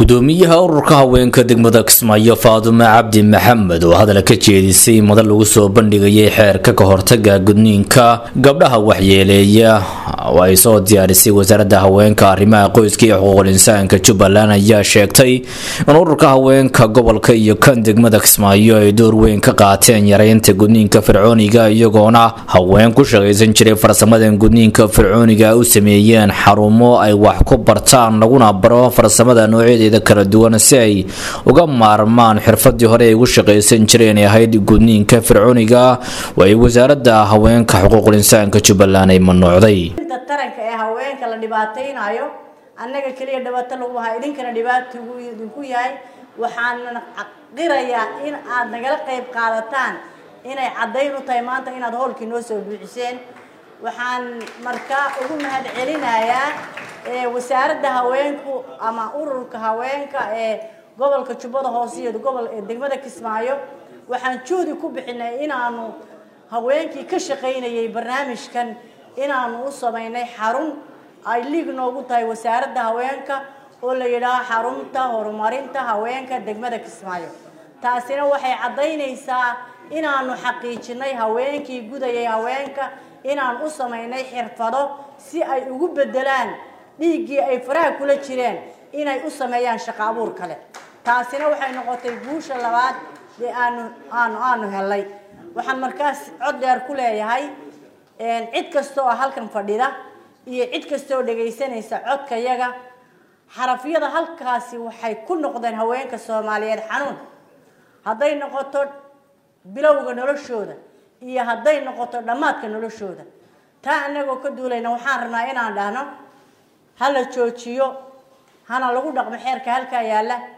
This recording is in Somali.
gudoomiyaha ururka haweenka degmada kismaayo faadume cabdi maxamed oo hadal ka jeedisay madal lagu soo bandhigayay xeerka ka hortaga gudniinka gabdhaha waxyeeleeya oo ay soo diyaarisay wasaaradda haweenka arrimaha qoyska iyo xuquuqul insaanka jubbaland ayaa sheegtay in ururka haweenka gobolka iyo kan degmada kismaayo ay door weyn ka qaateen yareynta gudniinka fircooniga iyagoona haween ku shaqaysan jiray farsamadan gudniinka fircooniga u sameeyeen xarumo ay wax ku bartaan laguna baro farsamada noocyadeeda kala duwan si ay uga maarmaan xirfadii hore ay ugu shaqaysan jireen ee ahayd gudniinka fircooniga oo ay wasaaradda haweenka xuquuqul insaanka jubbaland ay mamnuucday taranka ee haweenka la dhibaataynayo annaga keliya dhibaato lagu hayo idinkana dhibaato idinku yahay waxaan qirayaa in aad nagala qayb qaadataan inay caddayn u tahay maanta inaad howlkii noo soo buuxiseen waxaan markaa ugu mahad celinayaa wasaaradda haweenku ama ururka haweenka ee gobolka jubbada hoose iyo gobol degmada kismaayo waxaan juhdi ku bixinay inaanu haweenkii ka shaqaynayay barnaamijkan inaanu u samaynay xarun ay liig noogu tahay wasaaradda haweenka oo la yidhaaho xarunta horumarinta haweenka degmada kismaayo taasina waxay caddaynaysaa inaanu xaqiijinay haweenkii gudayay haweenka inaan u samaynay xirfado si ay ugu bedelaan dhiiggii ay faraha kula jireen inay u sameeyaan shaqo abuur kale taasina waxay noqotay guusha labaad ee aanu aanu aanu helay waxaan markaas cod dheer ku leeyahay cid kasta oo halkan fadhida iyo cid kasta oo dhagaysanaysa codkayaga xarafyada halkaasi waxay ku noqdeen haweenka soomaaliyeed xanuun hadday noqoto bilowga noloshooda iyo hadday noqoto dhammaadka noloshooda taa anagoo ka duulayna waxaan rabnaa inaan dhahno hala joojiyo hana lagu dhaqmo xeerka halkaa yaalla